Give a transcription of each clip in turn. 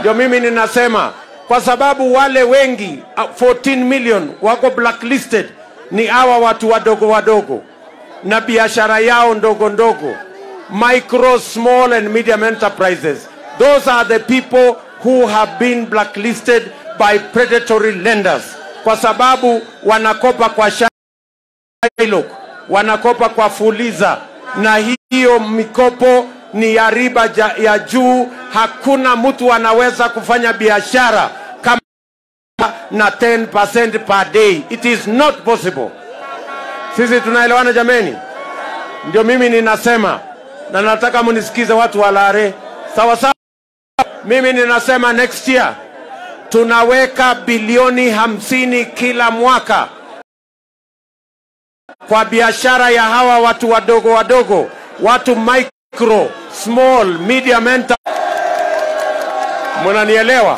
Ndio mimi ninasema kwa sababu wale wengi uh, 14 million wako blacklisted ni hawa watu wadogo wadogo na biashara yao ndogo ndogo, micro small and medium enterprises. Those are the people who have been blacklisted by predatory lenders, kwa sababu wanakopa kwa Shylock, wanakopa kwa Fuliza, na hiyo mikopo ni ya riba ja- ya juu. Hakuna mtu anaweza kufanya biashara kama na 10% per day. It is not possible. Sisi tunaelewana jameni? Ndio mimi ninasema na nataka munisikize watu wa Lare, sawa sawa. Mimi ninasema next year tunaweka bilioni hamsini kila mwaka kwa biashara ya hawa watu wadogo wadogo, watu micro, small, medium enter. Munanielewa?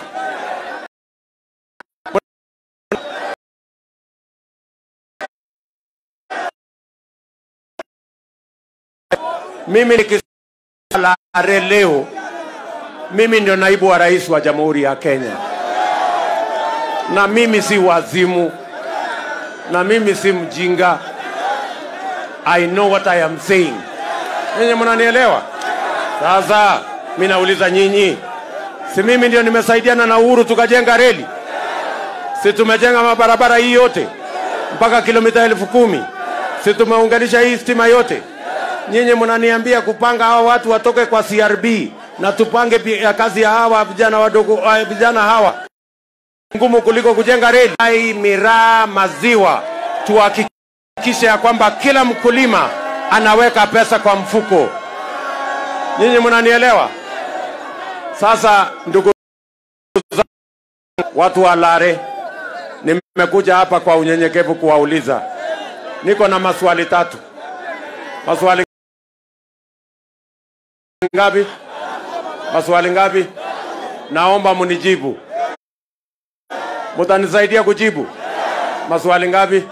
Mimi nikisema Lare leo, mimi ndio naibu wa rais wa Jamhuri ya Kenya, na mimi si wazimu, na mimi si mjinga. I know what I am saying. Nyinyi mnanielewa? Sasa mi nauliza nyinyi, si mimi ndio nimesaidiana na Uhuru tukajenga reli? Si tumejenga mabarabara hii yote mpaka kilomita elfu kumi? Si tumeunganisha hii stima yote? Nyinyi mnaniambia kupanga hawa watu watoke kwa CRB na tupange pi- ya kazi ya hawa vijana wadogo, uh, vijana hawa ngumu kuliko kujenga reli. Ai, miraa, maziwa, tuhakikishe ya kwamba kila mkulima anaweka pesa kwa mfuko. Nyinyi mnanielewa? Sasa ndugu zangu, watu wa Lare, nimekuja hapa kwa unyenyekevu kuwauliza, niko na maswali tatu. Maswali ngapi? Maswali ngapi? Naomba munijibu. Mutanisaidia kujibu maswali ngapi?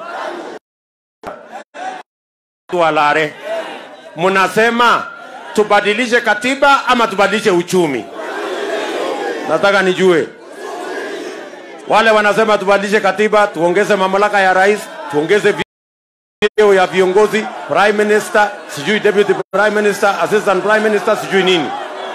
Walare, munasema tubadilishe katiba ama tubadilishe uchumi? Nataka nijue. Wale wanasema tubadilishe katiba, tuongeze mamlaka ya rais, tuongeze vyeo ya viongozi, prime minister, sijui deputy prime minister, assistant prime minister, sijui nini.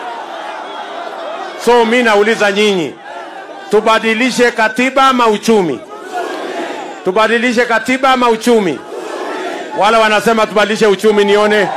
So mi nauliza nyinyi, tubadilishe katiba ama uchumi? Tubadilishe katiba ama uchumi? Wale wanasema tubadilishe uchumi, nione.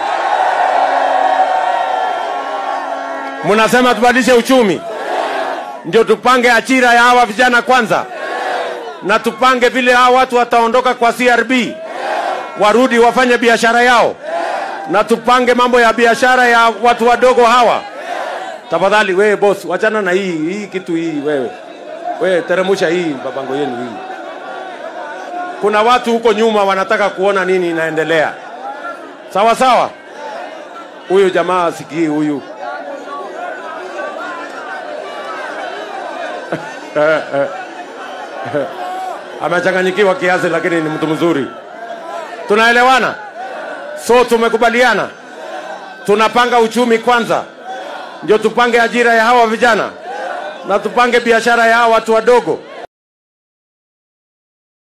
Mnasema tubadilishe uchumi, ndio tupange ajira ya hawa vijana kwanza, na tupange vile hawa watu wataondoka kwa CRB warudi wafanye biashara yao, na tupange mambo ya biashara ya watu wadogo hawa. Tafadhali wewe boss, wachana na hii hii kitu hii wewe. Wewe teremusha hii babango yenu hii. Kuna watu huko nyuma wanataka kuona nini inaendelea. Sawa sawa. Huyu jamaa asikii huyu. Amechanganyikiwa kiasi, lakini ni mtu mzuri. Tunaelewana? So tumekubaliana, tunapanga uchumi kwanza, ndio tupange ajira ya hawa vijana na tupange biashara ya hawa watu wadogo